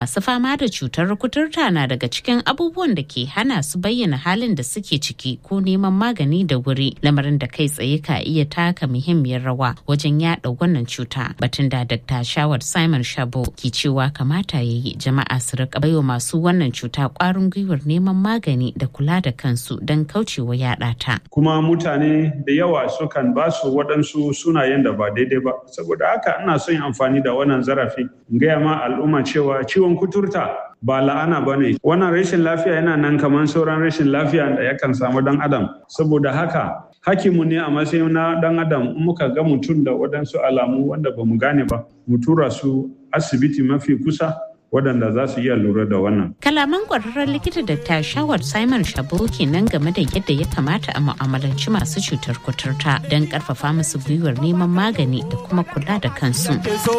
Masu fama da cutar kuturta na daga cikin abubuwan da ke hana su bayyana halin da suke ciki ko neman magani da wuri lamarin da kai tsaye ka iya taka muhimmiyar rawa wajen yada wannan cuta. Batun da Dr. Shawar Simon Shabo ke cewa kamata ya yi jama'a su rika baiwa masu wannan cuta kwarin gwiwar neman magani da kula da kansu don kaucewa yada ta. Kuma mutane da yawa sukan ba su waɗansu sunayen da ba daidai ba. Saboda haka ina son amfani da wannan zarafi in gaya ma al'umma cewa ciwon kuturta ba la'ana ba ne wannan rashin lafiya yana nan kamar sauran rashin lafiya da yakan samu dan adam saboda haka hakimu ne a matsayin na dan adam muka ga mutum da waɗansu alamu wanda ba mu gane ba mu tura su asibiti mafi kusa waɗanda za su iya lura da wannan. Kalaman ƙwararren likita da ta shawar Simon Shabo kenan game da yadda ya kamata a mu'amalanci masu cutar kuturta don ƙarfafa musu gwiwar neman magani da kuma kula da kansu.